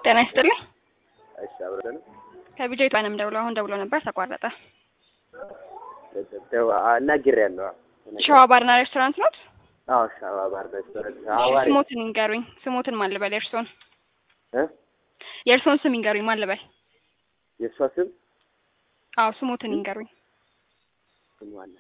ጤና ይስጥልኝ። እሺ አብረን ከቢጃ ኢትዮጵያንም ደውሎ አሁን ደውሎ ነበር ተቋረጠ። እናግሬያለሁ። ሸዋ ባርና ሬስቶራንት ኖት? አዎ ሸዋ ባር ሬስቶራንት አዋሪ ስሞትን ይንገሩኝ። ስሞትን ማን ልበል? የእርሶን እ የእርሶን ስም ይንገሩኝ። ማን ልበል? የእሷ ስም አዎ ስሞትን ይንገሩኝ። ስሟ አለ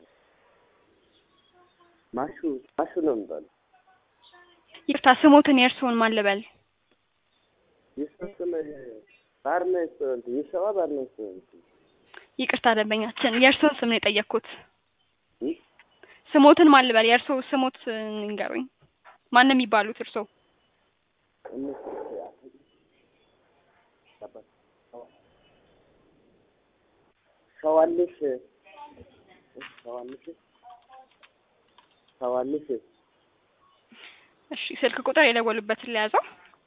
ማሹ ማሹ ነው የሚባለው። ይቅርታ ስሞትን የእርሶን ማን ልበል? የእሷ ስም ባር ሬስቶራንት የሸዋ ባር ሬስቶራንት ይቅርታ ደንበኛችን የእርሶን ስም ነው የጠየቅኩት። እ ስሞትን ማን ልበል? የእርሶ ስሞት ይንገሩኝ። ማን ነው የሚባሉት እርሶ? እነሱ ሸዋልሽ ሸዋልሽ ሸዋልሽ እሺ ስልክ ቁጥር የደወሉበትን ለያዘው።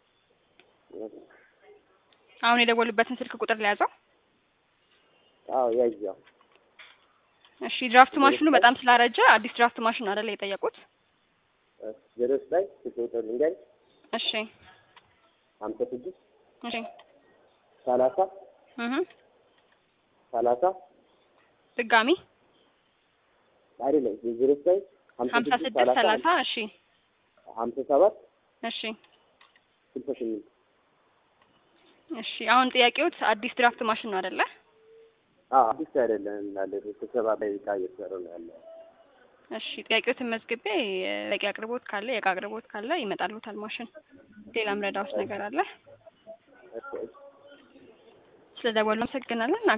አሁን የደወሉበትን ስልክ ቁጥር ለያዘው። አዎ ያያው እሺ ድራፍት ማሽኑ በጣም ስላረጀ አዲስ ድራፍት ማሽን አይደለ የጠየቁት? ዜሮስ ላይ ቁጥር ልንገር እሺ ሀምሳ ስድስት እሺ ሰላሳ እህ ሰላሳ ድጋሚ አይደለም ዜሮስ ላይ ሀምሳ ስድስት ሰላሳ እሺ ሀምሳ ሰባት እሺ ስልሳ ስምንት እሺ አሁን ጥያቄዎት አዲስ ድራፍት ማሽን ነው አይደለ? አዎ አዲስ አይደለም ያለ ስብሰባ ላይ ዕቃ እየተሰራ ነው ያለው። እሺ ጥያቄዎትን መዝግቤ በቂ አቅርቦት ካለ የእቃ አቅርቦት ካለ ይመጣልዎታል ማሽን። ሌላ ምረዳዎት ነገር አለ? እሺ እሺ ስለደወሉ አመሰግናለን።